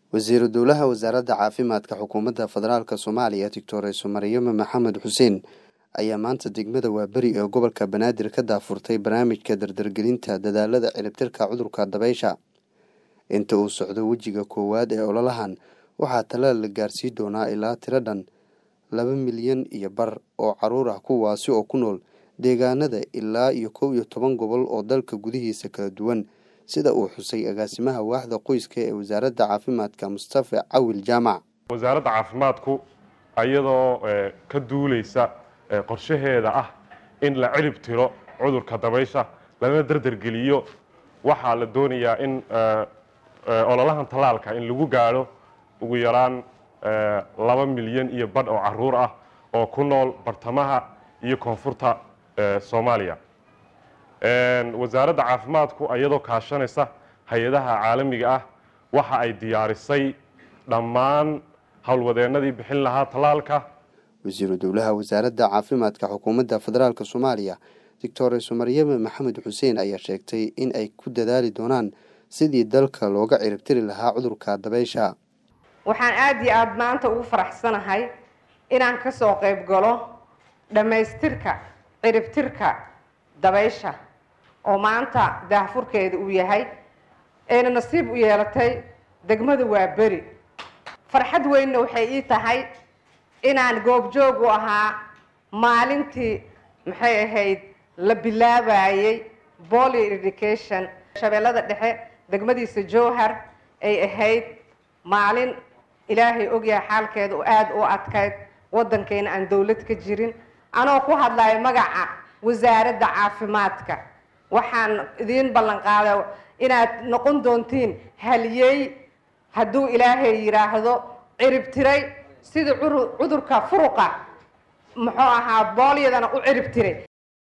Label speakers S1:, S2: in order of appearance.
S1: wasiiru dowlaha wasaaradda caafimaadka xukuumadda federaalk soomaaliya doctoreso maryamo maxamed xuseen ayaa maanta degmada waaberi ee gobolka banaadir ka daafurtay barnaamijka dardargelinta dadaalada ciribtirka cudurka dabeysha inta uu socdo wejiga koowaad ee ololahan waxaa talaal la gaarsii doonaa ilaa tiro dhan laba milyan iyo bar oo caruur ah kuwaasi oo ku nool deegaanada ilaa iyo kow iyo toban gobol oo dalka gudihiisa kala duwan sida uu xusay agaasimaha waaxda qoyska ee wasaaradda caafimaadka mustafa cawil jaamac
S2: wasaaradda caafimaadku iyadoo ka duuleysa qorshaheeda ah in la cirib tiro cudurka dabaysha lana dardargeliyo waxaa la doonayaa in ololahan tallaalka in lagu gaadho ugu yaraan laba milyan iyo badh oo caruur ah oo ku nool bartamaha iyo koonfurta soomaaliya wasaaradda caafimaadku iyadoo kaashanaysa hay-adaha caalamiga ah waxa ay diyaarisay dhammaan howlwadeennadii bixin lahaa tallaalka
S1: wasiiru dowlaha wasaaradda caafimaadka xukuumadda federaalk soomaaliya doctoreso maryame maxamed xuseen ayaa sheegtay in ay ku dadaali doonaan sidii dalka looga ciribtiri lahaa cudurka dabeysha
S3: waxaan aada iyo aada maanta ugu faraxsanahay inaan ka soo qayb galo dhammaystirka ciribtirka dabaysha oo maanta daahfurkeeda uu yahay ayna nasiib u yeelatay degmada waaberi farxad weynna waxay ii tahay inaan goobjoog u ahaa maalintii maxay ahayd la bilaabayey bolio education shabeellada dhexe degmadiisa jowhar ay ahayd maalin ilaahay ogyahay xaalkeeda oo aada u adkayd waddankeena aan dowlad ka jirin anoo ku hadlayo magaca wasaaradda caafimaadka waxaan idiin ballan qaada inaad noqon doontiin haliyey hadduu ilaahay yidhaahdo ciribtiray sida cudurka furuqa muxuu ahaa boolyadana u ciribtiray